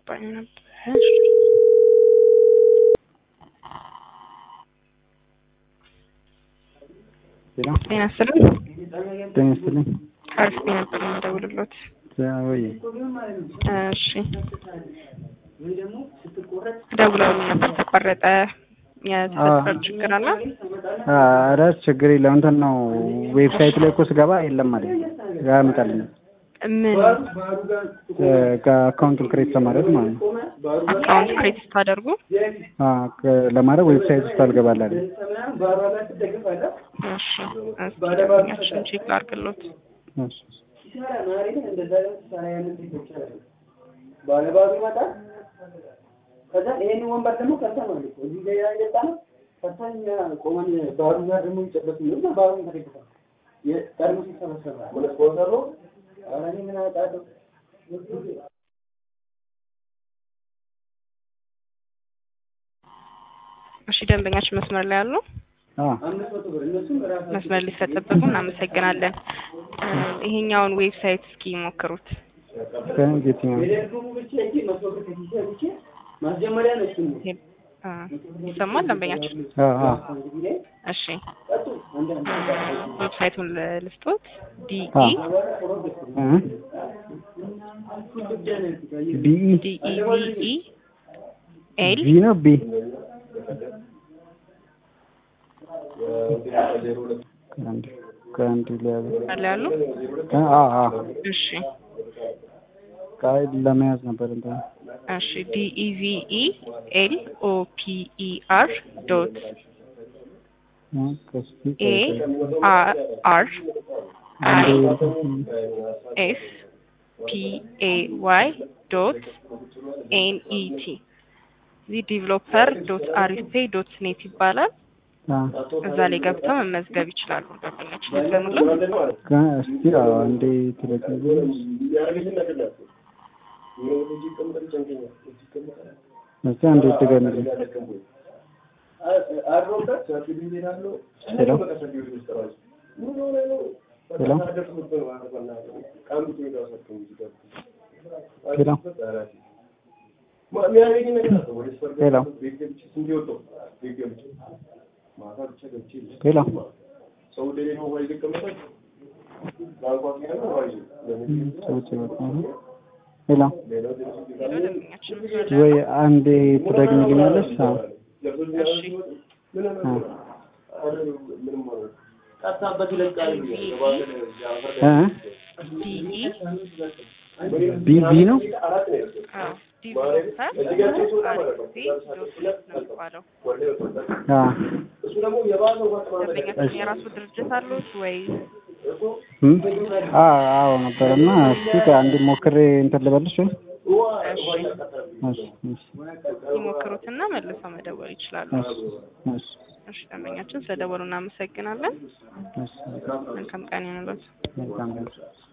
አልገባኝም ነበር። ጤና ጤና ይስጥልኝ። ጤና ይስጥልኝ። ከአርሲ ነበር የምደውልሎት። ወይ እሺ ደውለውልኝ ነበር ተቋረጠ። የተፈጠረ ችግር አለ? ኧረ ችግር የለም እንትን ነው ዌብሳይት ላይ እኮ ስገባ የለም ማለት ያመጣልኛል። ምን ከአካውንቱን ክሬት ለማድረግ ማለት ነው። አካውንት ክሬት ስታደርጉ አ ከ- ለማድረግ ዌብሳይት ውስጥ አልገባላለ። እሺ እስኪ ደንበኛችን ቼክ ላድርግሎት። እሺ ባለባሉ ይመጣል። ከዛ ይሄን ወንበር ደግሞ ከዛ ነው እኮ እዚህ ጋር ያየጣ ነው። ከዛ እኛ ቆመን ባሩ ጋር ደግሞ ይጨበጥ ነው እና ባሩ ተደግፏል። የጠርሙስ ይሰበሰባል። ሁለት ስፖንሰር ነው። ኧረ እኔ ምን አውቃለሁ። እሺ ደንበኛችን መስመር ላይ አሉ። አ አምስት መቶ ብር እነሱም ራሳቸው መስመር ሊሰጠበቁ እናመሰግናለን። እ ይሄኛውን ዌብሳይት እስኪ ሞክሩት። ከየትኛው የደርጉሙ ብቻ እንጂ መቶ ብር ከኪሴ ብቻ ማስጀመሪያ ነው እሱ ነው። ይሄ- አ ይሰማል ደንበኛችን? አ አ እንግዲህ ላይ እሺ ቀጡ አንዳንድ ዌብሳይቱን ል- ልስጦት ዲኢ አ እ ቢኢ ዲኢቪኢ ኤል ቢ ነው ቢ ከአንድ ከአንድ ሊያዝ አለ ያሉ አ አ እሺ ቃይ ለመያዝ ነበር እንትን እሺ ዲኢቪኢ ኤል ኦ ፒ ኢ አር ዶት እ ከስቲ ኤ አር አር አይ ኤስ ፒ ኤ ዋይ ዶት ኤን ኢ ቲ እዚህ ዲቨሎፐር ዶት አሪስፔ ዶት ኔት ይባላል። አ እዛ ላይ ገብተው መመዝገብ ይችላሉ። ደንበኛችን ይዘኑልን። ከእስቲ አዎ አንዴ ትለቅልኝ እስቲ አንዴ ትገምልኝ ሄሎ ሄሎ ሄሎ ሄሎ ሰዎች ይመጣሉ። ሄሎ ደንበኛችን መስመር ላይ ወይ አንዴ ትደግሚልኛለሽ? አዎ እሺ አ ጠፋበት ይለቃል። እ ዲኢ ቢ ቢ ነው አዎ ዲቨሎፐር ዶት አሪስፔ ዶት ኔት ነው የሚባለው። አ ደንበኛችን የራሱ ድርጅት አሉት ወይ? እም አ አዎ ነበረና እስቲ አንዴ ሞክሬ እንትን ልበልሽ ወይ? እሺ እሺ እሺ ይሞክሩትና መልሰው መደወል ይችላሉ። እሺ እሺ እሺ ደንበኛችን ስለደወሉ እናመሰግናለን። እሺ መልካም ቀን ይሁንልዎት። መልካም ቀን